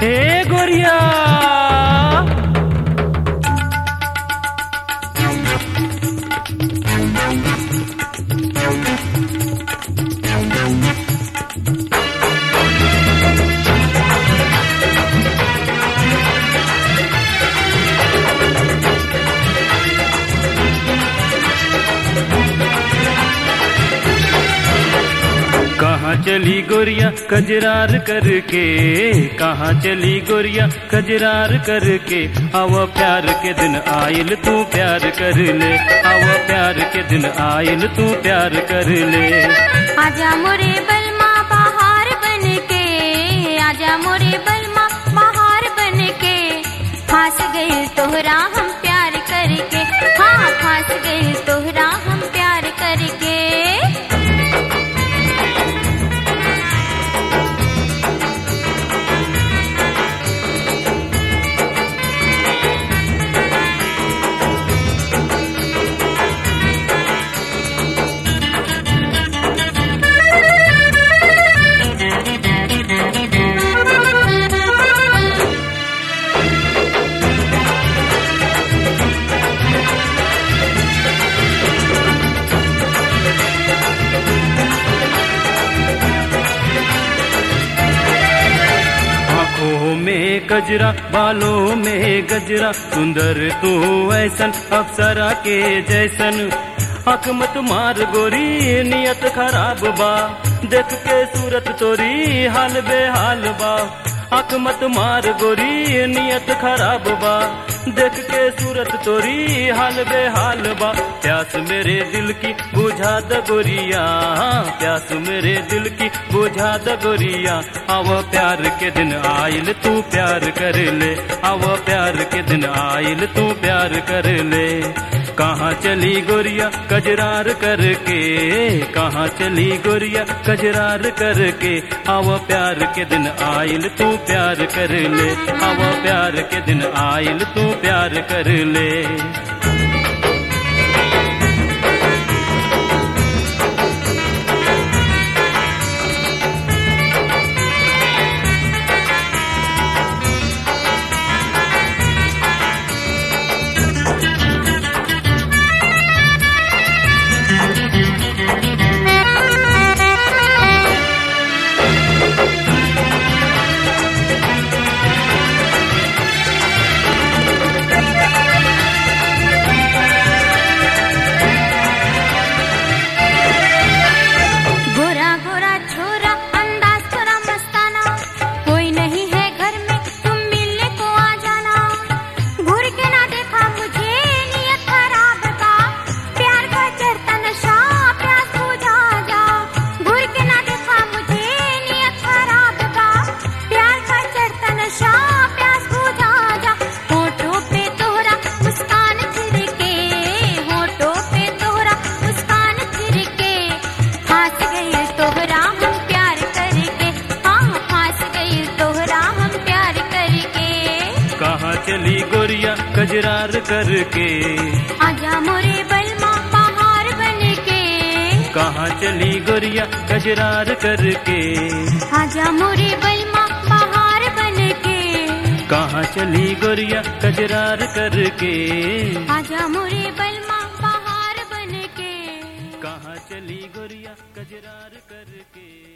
हे गोरिया कहाँ चली गोरिया कजरार करके कहाँ चली गोरिया कजरार करके आव प्यार के दिन आयल तू प्यार कर ले आव प्यार के दिन आयल तू प्यार कर ले आजा मोरे बलमा बहार बन के आजा मोरे बलमा बहार बन के फांस गए तोहरा हम प्यार करके हाँ फांस गए तोहरा हम प्यार करके आंखों में गजरा बालों में गजरा सुंदर तू ऐसन अप्सरा के जैसन अख मत मार गोरी नियत खराब बा देख के सूरत तोरी हाल बेहाल बा अख मत मार गोरी नियत खराब बा देख के सूरत तोरी हाल बेहाल बा प्यास मेरे दिल की बुझा द गोरिया प्यास मेरे दिल की बुझा द गोरिया आव प्यार के दिन आयल तू प्यार कर ले आव प्यार के दिन आयल तू प्यार कर ले कहाँ चली गोरिया कजरार करके कहाँ चली गोरिया कजरार करके आव प्यार के दिन आयल तू प्यार कर ले आव प्यार के दिन आयल तू प्यार कर ले गोरा गोरा छोरा अंदाज थोड़ा मस्ताना कोई नहीं है घर में तुम मिलने को आ जाना घूर के ना देखा मुझे नियत खराब का प्यार का चढ़ता नशा प्यास बुझा जा घूर के ना देखा मुझे नियत खराब का प्यार का चढ़ता नशा प्यास बुझा जा होठों पे तोहरा मुस्कान फिर के होठों पे तोहरा मुस्कान फिर के फांस गए तोहरा हम प्यार करके हाँ फांस गए तोहरा हम प्यार करके कहाँ चली गोरिया कजरार करके आजा मोरे बलमा बहार बन के कहाँ चली गोरिया कजरार करके आजा मोरे बलमा बहार बन के कहाँ चली गोरिया कजरार करके आजा मोरे बलमा बहार बन के कहाँ चली गोरिया कजरार करके